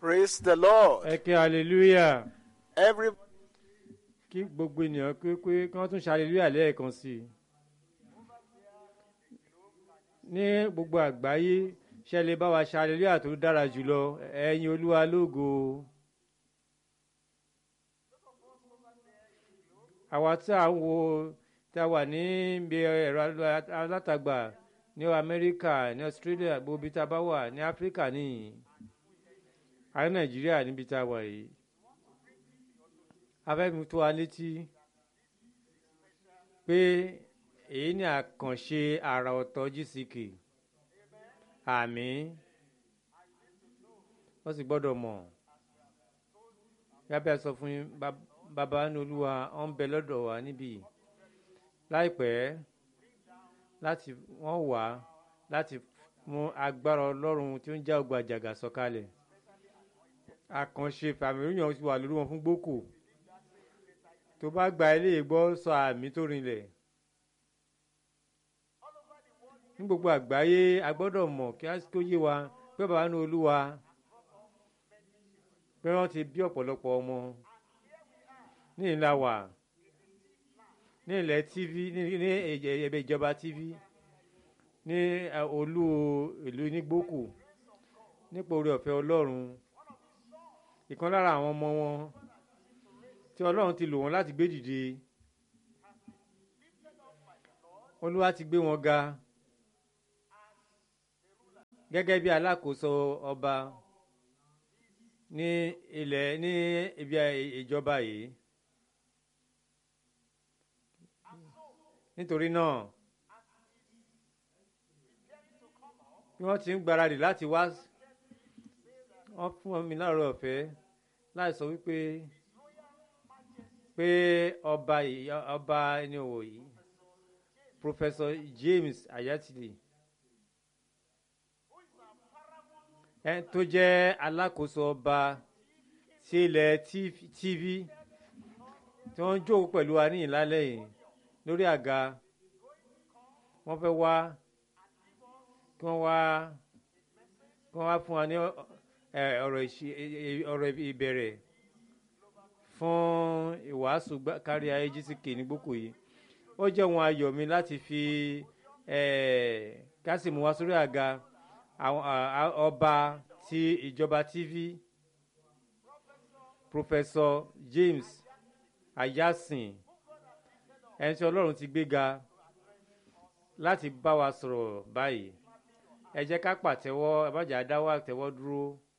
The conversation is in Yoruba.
Praise the Lord. ẹ kí hallelujah Every kí gbogbo ènìyàn pé pé kí wọ́n tún ṣe hallelujah lẹ́ẹ̀kan sí i. ní gbogbo àgbáyé ṣe lè bá wa ṣe hallelujah tó dára jùlọ ẹ̀yin olúwa lógo. àwa tí à ń wo tí a wà ní ibi ẹ̀rọ alátagbà ní amẹ́ríkà ní australia gbogbo ibi tá a bá wà ní áfíríkà nìyí àrí nàìjíríà níbi tá a wà yìí afẹ́mi tó wa létí pé èyí ni àkànṣe àrà ọ̀tọ̀ gck àmì wọ́n sì gbọ́dọ̀ mọ̀ yábẹ́ sọ fún yín bàbá ní olúwa ó ń bẹ lọ́dọ̀ wa níbí láìpẹ́ láti wọ́n wà láti mú agbára ọlọ́run tí ó ń já ọgbà àjàgà sọ̀kalẹ̀ àkànṣe fàmìlíyàn ti wà lórí wọn fún gbókò tó bá gba ilé ìgbọ́ sọ àmì tó rinlẹ̀ ní gbogbo àgbáyé a gbọ́dọ̀ mọ̀ kí á tó yé wa pé bàbá ní olúwa pé wọ́n ti bí ọ̀pọ̀lọpọ̀ ọmọ ní ìlà wà ní ilẹ̀ tv ní ẹ̀bẹ̀ ìjọba tv ní olú ìlú nígbókù nípa orí ọ̀fẹ́ ọlọ́run ìkan lára àwọn ọmọ wọn tí ọlọ́run ti lò wọ́n láti gbé dìde olúwa ti gbé wọn ga gẹ́gẹ́ bí alákòóso ọba ní ilẹ̀ ní ibi ìjọba yìí nítorí náà bí wọ́n ti ń gbáradì láti wá wọ́n fún mi láàárọ̀ ọ̀fẹ́ láì sọ wípé pé ọba ọba ẹni òwò yìí professor james ayatollah ẹ tó jẹ́ alákòóso ọba sí ilẹ̀ tv tí wọ́n ń jókòó pẹ̀lú wa ní ìlálẹ́ yìí lórí àga wọ́n fẹ́ wá kí wọ́n wá kí wọ́n wá fún wa ní ọ̀rọ̀ ìbẹ̀rẹ̀ fún ìwàásù kárí ayé gck ní gbòkò yìí ó jẹ́ ohun ayọ̀ mi láti fi kásìmù wá sórí àga ọba ti ìjọba tv professor james ayasin ẹni tí ọlọ́run ti gbéga láti bá wa sọ̀rọ̀ báyìí ẹ jẹ́ ká pàtẹ́wọ́ ẹ má jà dáwọ́ àtẹ́wọ́ dúró